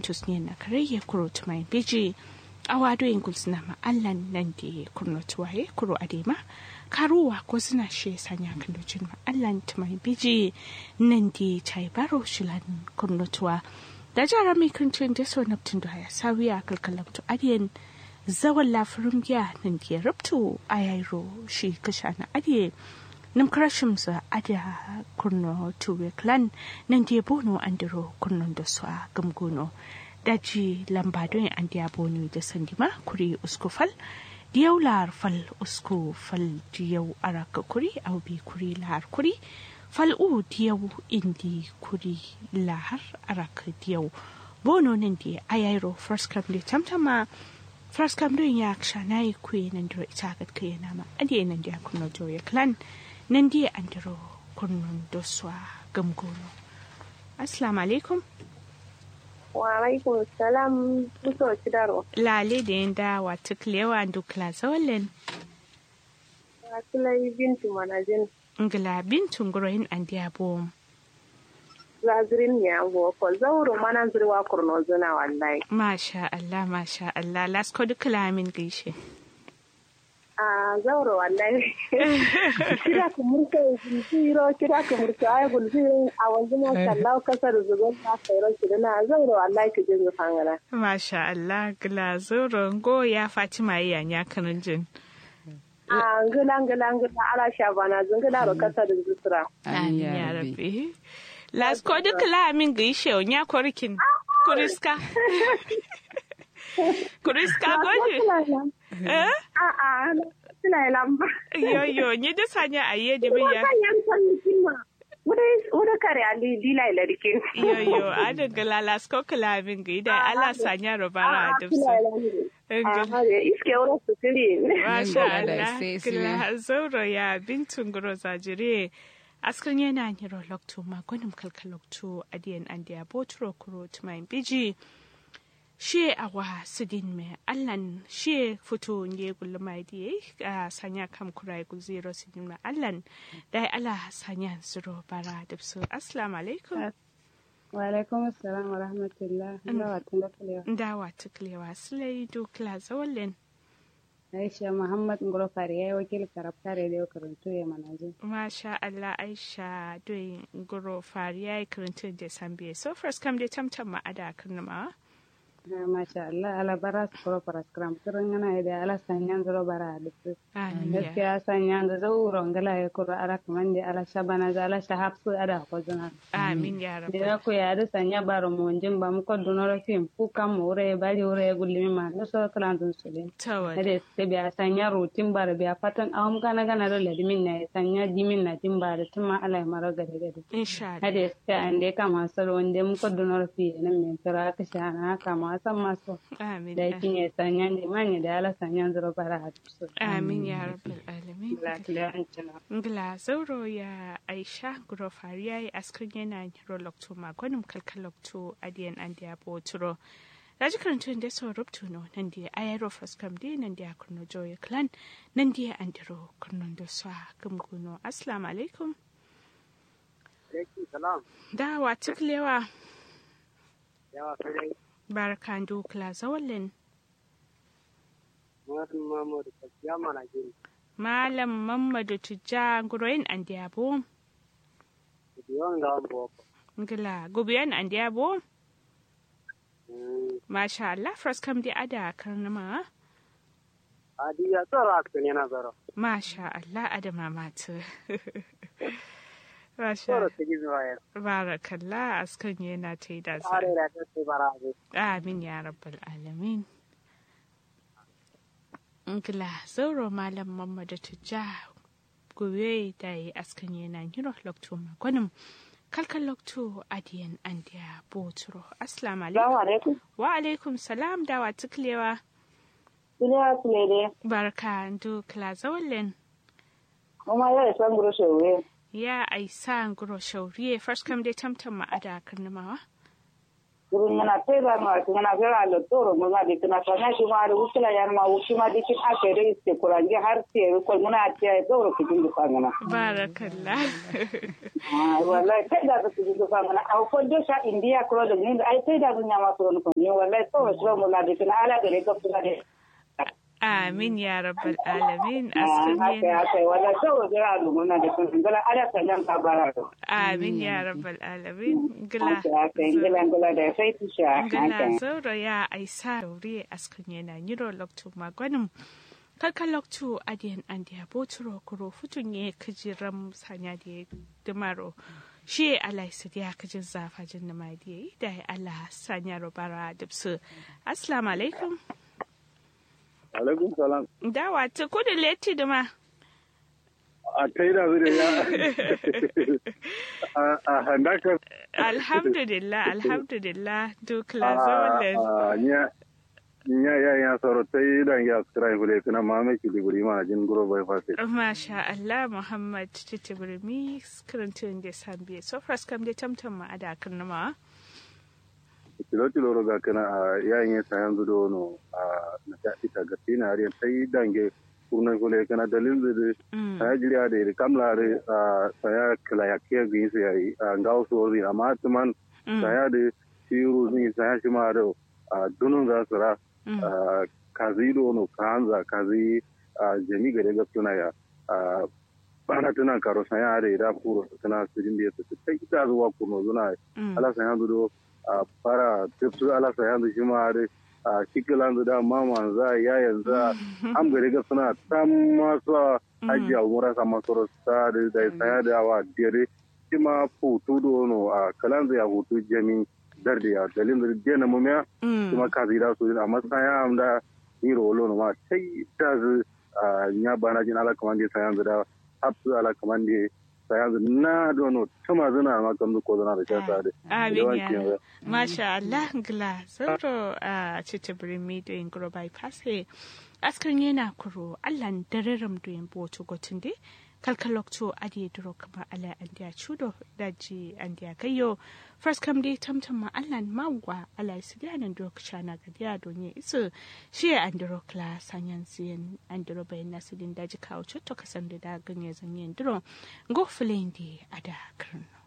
tusne na kareye kuro tumai biji awado in gulsina ma allan nan da kurno tuwaye kuro adema karuwa ko suna she sanya kandocin ma allan tumai biji nan da chai baro shilan kurno tuwa da jara mai kancin da so naptun da ya sawiya kalkalam to adiyan zawan lafirin giya nan da rubtu a yairo shi kasha na adiye nim krashim za ada kurno tuwe clan nan da bono andiro kurnon da su a gamgono daji lamba don an da bono da sandima kuri uskufal diyau lar fal usku fal diyau araka kuri au bi kuri lar kuri fal u diyau indi kuri lahar araka diyau bono nan da ayairo first come da tamtama first come don ya ksha na yi kuyi nan da ita ga kai na ma ade nan da kunno joye clan nan da an diro kunnon doswa gamgono assalamu alaikum wa alaikum salam muso cidaro lale da yin da wata klewa dukla zawalin asulai bintu manajin ngila bintun guroyin an diya bom zazirin ne an ko zauro mana zirwa kurno zuna wallahi masha Allah masha Allah lasko duk lamin gaishe a zauro wallahi kira ku murka gulfiro kira ku murka ay gulfiro a wanzu ma sallahu kasar zugon na kairo kidana zauro wallahi ki jin fangana masha Allah gila zoro go ya Fatima ya nya kanin jin a ngila ngila ngila ala shabana zungila ro kasar zusura amin ya rabbi lasko duk lamin gaishe nya korkin kuriska kuriska goje eh a a suna lamba yo yo ni da sanya aye da biya wuda kare ali dila ilarkin yo yo ada gala lasko kalamin ga da ala sanya robara da su iske wurin su tiri masha Allah gila zauro ya bintun guro zajire askan yana hiro lokto makonin kalkalokto adiyan an da botro kuro tumayin biji she awa sidin me allan she fito ne gullu mai diye a sanya kam kurai gul zero sidin me allan dai ala sanya zuro bara da su assalamu alaikum wa alaikum assalam wa rahmatullah ndawa tunda ndawa tuklewa sulai dukla zawallen Aisha Muhammad Ngoro Fari ya yi wakil karab kare da karantu ya manaje. Masha Allah Aisha doyin Ngoro Fari ya yi karantu da Sambiya. So first kam dai tamtam ma ada karnama. Masha Allah ala bara su kuro para skram kirin yana da ala sanyan zuro bara da su. Gaskiya sanyan da zauro ngala ya kuro ala kaman da ala shabana da ala shahab su ada ko zuna. Amin ya rabu. Da ku ya da sanya baro mu jin ba mu ko dunoro fim ku kam mu ure bari ure gulmi ma da so kalan dun su din. Tawad. Da se biya sanya rutin bara biya fatan awam kana gana do ladimin na sanya dimin na tin bara tun ma ala maro gade gade. Insha Allah. Hade se ande kama salo wanda mu ko dunoro fi nan men tara ka shana kama san maso. Amin. Da kinye sanya ne manya da ala sanya zuro bara hatu. Amin ya rabbal alamin. Lafiya an cina. Ngla zauro ya Aisha Ngoro Fari ya yi askan yana hiro lokto magonin kalkalokto adiyan an da boturo. Raji karantun da sau rubtu no nan da ayaro faskam da nan da kurno joya clan nan da an diro kurnon da su gamguno. Assalamu alaikum. salam. Da wa tuklewa Yawa sai barkan dukla zawallin. Muhammad Mahmud Kaciya mana gini. Malam Mamadu Tujja Nguroyin an diabo. Yawan ga an boko. Ngila gubiyan an diabo. Masha Allah fraskam di ada karnama. Adi ya tsara ka ne na zaro. Masha Allah ada mamatu. Masha Tsara ta gizo ya. Barakallah askan yana ta yi da sa. Tsare da ta ce bara ne. Amin ya rabbal alamin. Ngila zauro malam Mamadu Tujja gobe da yi askan yana hiro lokto magwanin kalkan lokto adiyan andiya boturo. Assalamu alaikum. alaikum Wa alaikum salam da wa tuklewa. duniya su ne dai Barka ndu kla zawallen. kuma yau san guru shewe Ya aisa nguro shauriye first kam dai tamtam ma ada karnamawa. kurun yana tera ma kana gara lo toro mo ma de kana kana shi ma da wukila yan ma wuki ma dikin aka dai ce kurange har ce ko muna ce doro kujin da fangana barakallah ah wallahi kai da kujin da fangana a ko do sha india ko da ni ai kai da dunya ma so ko ni wallahi to so mo na dikin ala da ga kuma de amin ya rabbal alamin haka haka wallahi to ga alu muna da kun gala ala ta nan ka bara amin ya rabbal alamin gila haka gila gila da sai tisha gila zauro ya aisa daure askan yana nyiro lokto magwanin kalkan lokto adiyan an da boturo kuro futun ye kijiram sanya da dumaro shi Allah su da kajin zafajin da mai da ya Allah sanya robara dubsu assalamu alaikum alaikum salam dawa ta kudu leti da ma a kai da zai ya a handaka alhamdulillah alhamdulillah duk lazawar nya nya ya ya soro tai dan ya skrai hule kana mame ki liburi ma jin guro bai fase masha Allah Muhammad Titibrimi karantun da sambiye so fras kam da tamtam ma ada kan ma tilo tilo roga kana a yayin sa yanzu do no a na ta ita ga tina ari tai dange kurna hule kana dalil de ta jiriya da kamla re a saya kala ya ke gi sai a ngaw so ri amma tuman saya de shiru ni saya shi ma do a dunun za su ra kazi dono kanza kazi jami gare ga suna ya bana tana karo san ya da da kuro tana sirin da ta ta ita zuwa kuno zuna ala san yanzu do fara tafsu ala san yanzu shi ma da shikilan da mama za ya yanzu am gare ga suna tam masu hajiya umura sama soro sa da da saya da wa dire shi ma futu dono a kalan ya hutu jami darde ya dalin da dena mumya kuma ka zira su amma saya am da hiro lo ma sai ta zu nya bana jin ala kaman de saya da hapsu ala kaman de saya na dono tuma zuna ma kan ko zuna da ta da amin ya masha Allah gla zoro a cece birni da in gro bypass askan yana kuro Allah dararam do in boto gotunde kalkalokto adi duro kama ala andiya chudo daji andiya kayo first kam dai tamtam ma Allah mawwa ala sidianan duro kshana gadiya donye isu shi andiro kla sanyan siyan andiro bayan nasidin daji kawo chotto kasan da ganye zanyen duro go filendi ada karno